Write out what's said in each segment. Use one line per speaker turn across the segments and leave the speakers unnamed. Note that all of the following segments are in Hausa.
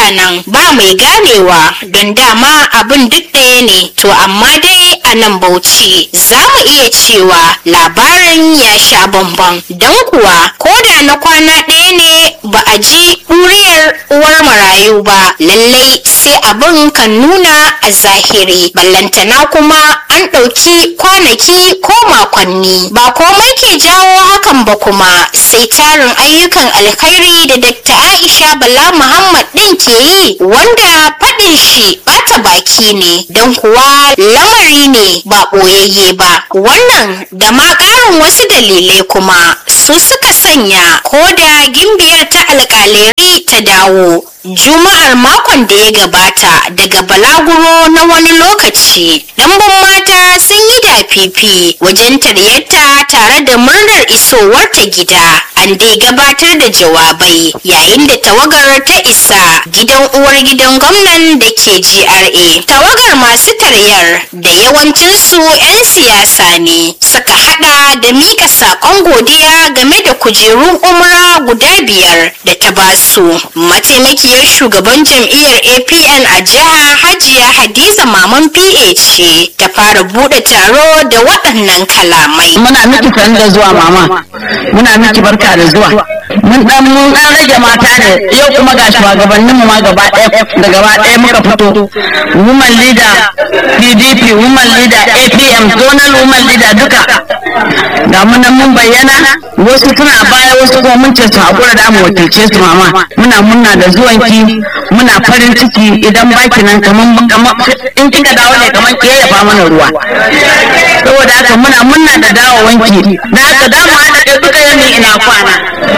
nan ba mai ganewa don dama abin duk ɗaya ne to amma dai a nan bauchi za mu iya cewa labarin ya sha bamban don kuwa ko da na kwana ɗaya ne ba a ji ɗuriyar uwar marayu ba lallai sai abin kan nuna a zahiri ballantana kuma an ɗauki kwanaki ko makonni ba komai ke jawo hakan ba kuma sai tarin ayyukan alkhairi da Dr. Aisha Bala Muhammad ɗin ke yi wanda faɗin shi ɓata baki ne don kuwa lamari ne ba ɓoyayye ba wannan da ma ƙarin wasu dalilai kuma su suka sanya ko da gimbiyar ta alƙaleri ta dawo Juma'ar makon da ya gabata daga balaguro na wani lokaci, ɗanbun mata sun yi dafifi wajen taryarta tare da murnar isowarta gida. An dai gabatar da jawabai yayin da tawagar ta isa gidan uwar gidan gwamnan da ke GRA. Tawagar masu taryar da yawancinsu 'yan siyasa ne suka hada da mika saƙon godiya game da kujerun umra guda biyar da ta basu. Mataimakiyar shugaban jam'iyyar APN a jiha Hajiya Hadiza Maman PA ce ta fara bude taro da waɗannan kalamai.
muna miki san da zuwa mama muna miki barka da zuwa mun dan mun dan rage mata ne yau kuma ga shugabannin mu ma gaba ɗaya da gaba ɗaya muka fito woman leader PDP woman leader APM zonal woman leader duka ga mun nan mun bayyana wasu suna baya wasu kuma mun ce su hakura da mu wakilce su mama muna munna da zuwanki muna farin ciki idan baki nan kaman kaman in kika dawo ne kaman ke yafa mana ruwa saboda haka muna munna da dawowanki na haka da mu haɗa kai duka yami ina kwana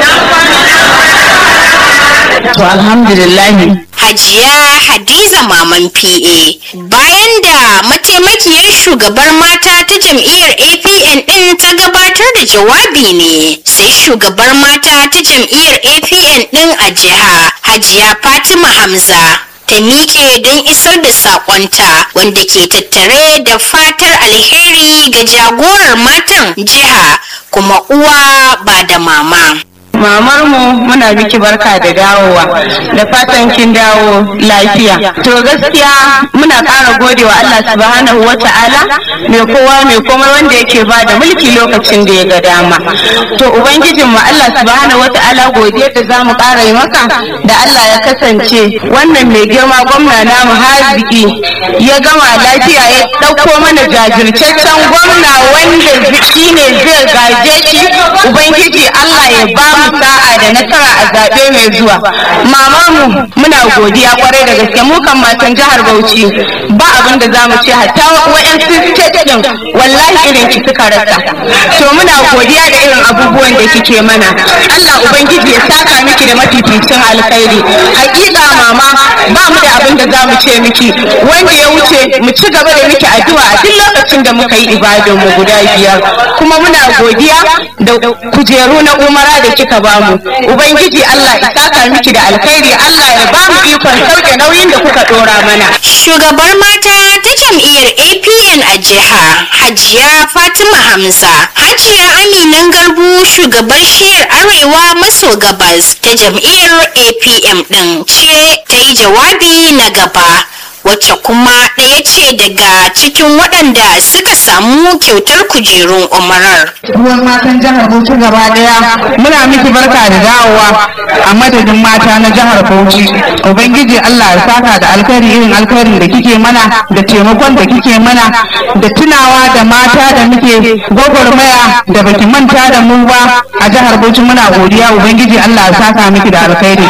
to alhamdulillah
Hajiya Hadiza Maman PA bayan da mataimakiyar shugabar mata ta jam'iyyar APN ɗin ta gabatar da jawabi ne sai shugabar mata ta jam'iyyar APN ɗin a jiha Hajiya Fatima Hamza ta miƙe don isar da saƙonta wanda ke tattare da fatar alheri ga jagorar matan jiha kuma uwa ba da mama.
mamar mu muna miki barka da dawowa da fatan kin dawo lafiya to gaskiya muna ƙara gode wa Allah subhanahu wa ta'ala mai kowa mai komai wanda yake ba da mulki lokacin da ya ga dama to ubangijin mu Allah subhanahu wa ta'ala godiya da zamu ƙara yi maka da Allah ya kasance wannan mai girma gwamna namu haziki ya gama lafiya ya ɗauko mana jajirtaccen gwamna wanda shine zai gaje shi ubangiji Allah ya ba mu sa'a da nasara a zaɓe mai zuwa mama mu muna godiya kwarai da gaske mu kan matan jihar Bauchi ba abin da zamu ce hatta wa'yansu state din wallahi irin ki suka rasa to muna godiya da irin abubuwan da kike mana Allah ubangiji ya saka miki da mafificin alkhairi hakika mama ba mu da abin da zamu ce miki wanda ya wuce mu ci gaba da miki addu'a a duk lokacin da muka yi ibadun mu guda biyar kuma muna godiya da kujeru na umara da kika bamu ubangiji Allah ya saka miki da alkhairi Allah ya bamu ikon sauke nauyin da kuka dora mana
Shugabar mata ta jam'iyyar APN a jiha Hajiya Fatima Hamza Hajiya Aminan Garbu shugabar shiyar Arewa maso gabas ta jam'iyyar APM ɗin ce ta yi jawabi na gaba wacce kuma ɗaya ce daga cikin waɗanda suka samu kyautar kujerun umarar.
ruwan matan jihar Bauchi gaba daya muna miki barka da dawowa a madadin mata na jihar Bauchi ubangiji Allah ya saka da alkhairi irin alkhairin da kike mana da taimakon da kike mana da tunawa da mata da muke gwagwarmaya da baki manta da mu ba a jihar Bauchi muna godiya ubangiji Allah ya saka miki da alkhairi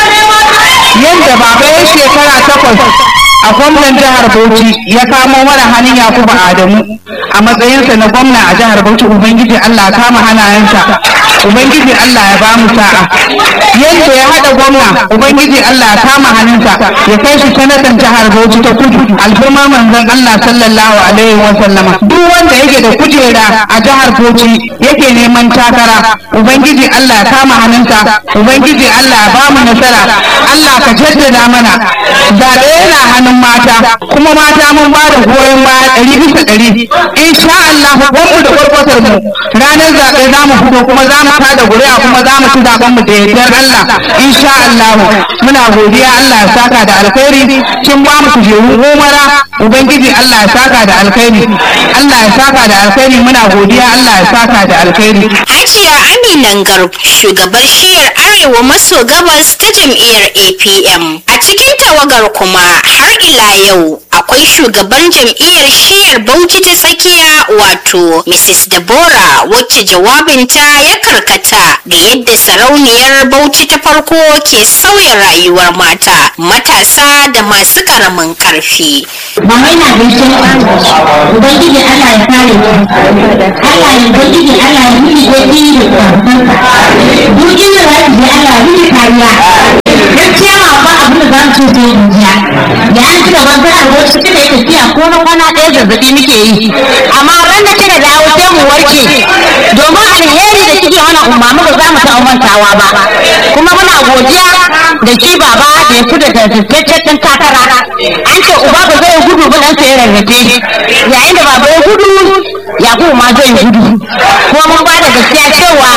yadda baba ya shekara takwas a gwamnan jihar Bauchi ya kamo mana hannun Yakubu Adamu a matsayinsa na gwamna a jihar Bauchi Ubangiji Allah ya kama hannayensa Ubangiji Allah ya ba mu sa'a yadda ya haɗa gwamna Ubangiji Allah ya kama hannunsa ya kai shi sanatan jihar Bauchi ta kudu alfirma manzon Allah sallallahu alaihi wa sallama duk wanda yake da kujera a jihar Bauchi yake neman takara Ubangiji Allah ya kama hannunsa Ubangiji Allah ya ba mu nasara Allah ka jaddada mana zaɓe yana hannun mata kuma mata mun ba da goyon baya ɗari bisa ɗari insha Allah mu da kwarkwatar mu ranar zaɓe za mu fito kuma za mu tada ƙuri'a kuma za mu ci zaɓen mu da yardar Allah insha Allah muna godiya Allah ya saka da alkhairi kin ba mu kujeru umara ubangiji Allah ya saka da alkhairi Allah ya saka da alkhairi muna godiya Allah ya saka da alkhairi
Hajiya Aminan Garb shugabar shiyar Arewa maso gabas ta jam'iyyar APM. A cikin tawagar kuma har ila yau akwai shugaban jam'iyyar shiyar Bauchi ta tsakiya wato Mrs. Deborah wacce jawabinta ya karkata ga yadda sarauniyar Bauchi ta farko ke sauya rayuwar mata, matasa da masu ƙaramin ƙarfi.
Mama ina gaishe ku. Ubangiji Allah ya kare ku. Allah ya ubangiji Allah ya miki gobi da karfanka. Duk inda za ki je Allah ya miki kariya. Gaskiya ma ba abin da za mu ce sai in jiya. Da an ci gaban jihar Bauchi kika yi tafiya ko na kwana ɗaya zazzaɓi muke yi. Amma ran da kika dawo sai mu warke. Domin alheri da kike mana umma muka za mu taɓa mantawa ba. Kuma muna godiya da shi baba da ya fita da tattaccen takara. An ce uba ba zai gudu ba dan sai rarrafe. Yayin da baba ya gudu Yakubu ma zai gudu. Kuma mun ba da gaskiya cewa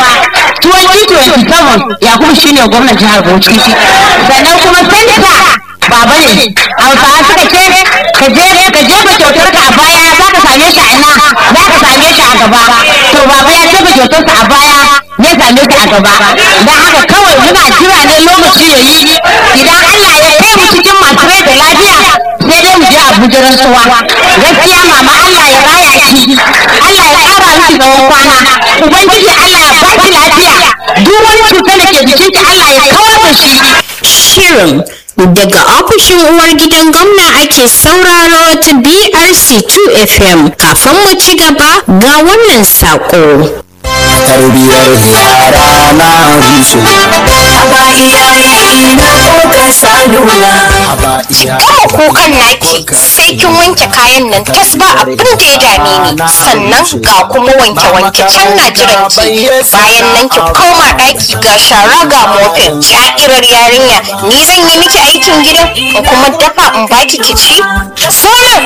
2027 Yakubu shine gwamnan jihar Bauchi. Sannan kuma senta baba ne. Hausawa suka ce ka je ka jefa kyautar ka a baya za ka same shi a ina za ka same shi a gaba. To baba ya jefa kyautarsa a baya ya same shi a gaba. Don haka kawai muna jira ne lokaci ya yi idan Allah ya kai mu cikin masu rai da lafiya sai dai mu je Abuja rantsuwa. Gaskiya mama Allah ya raya ki. Allah ya ƙara miki tsawon kwana. Ubangiji Allah ya baki lafiya. Duk wani cutar da ke jikinki Allah ya kawar da shi.
Shirin daga ofishin uwar gidan gwamna ake sauraro ta BRC 2 FM kafin mu ci gaba ga wannan saƙo.
tarbiyar yara na rushe haba iyaye na kuka salula haba
Kama kukan naki sai kin wanke kayan nan tas ba abin da ya dame ni sannan ga kuma wanke-wanke can na jiran ki bayan nan ki koma ɗaki ga shara ga mofin sha'irar yarinya ni zan yi miki aikin gidan in kuma dafa in baki ki ci sauran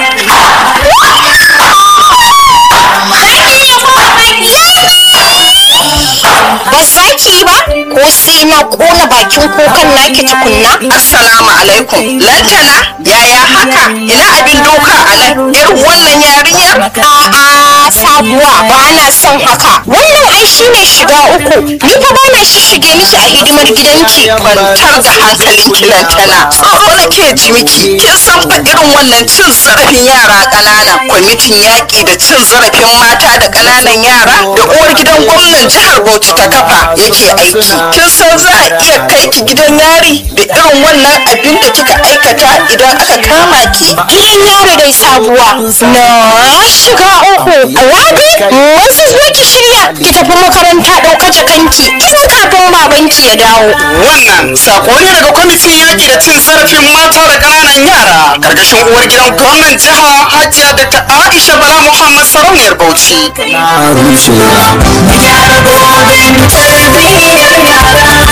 ba za ki yi ba ko sai na kona bakin kukan naki tukunna
Assalamu alaikum. Lantana, yaya haka? Ina abin doka a nan? Irin wannan yarinyar?
A'a sabuwa ba na son haka. Wannan ai shine shiga uku. Ni fa ba na shishige miki a hidimar gidanki.
Kwantar da hankalinki Lantana. Tsoro nake ji miki. Kin san fa irin wannan cin zarafin yara ƙanana. Kwamitin yaƙi da cin zarafin mata da ƙananan yara da uwar gidan gwamnan jihar Bauchi ta kafa yake aiki. Kin san za a iya kai ki gidan yari da irin wannan abin da kika aikata idan aka kama ki?
Gidan yaro dai sabuwa. Na shiga uku. Rabi, wasu zo ki shirya ki tafi makaranta ɗauka jakanki. Tun kafin babanki ya dawo.
wannan sako ne daga kwamitin yaƙi da cin zarafin mata da ƙananan yara ƙarƙashin uwar gidan gwamnan jiha hajiya da ta aisha bala muhammad sarauniyar bauchi na rushe
Yara gobe tarbiyyar yara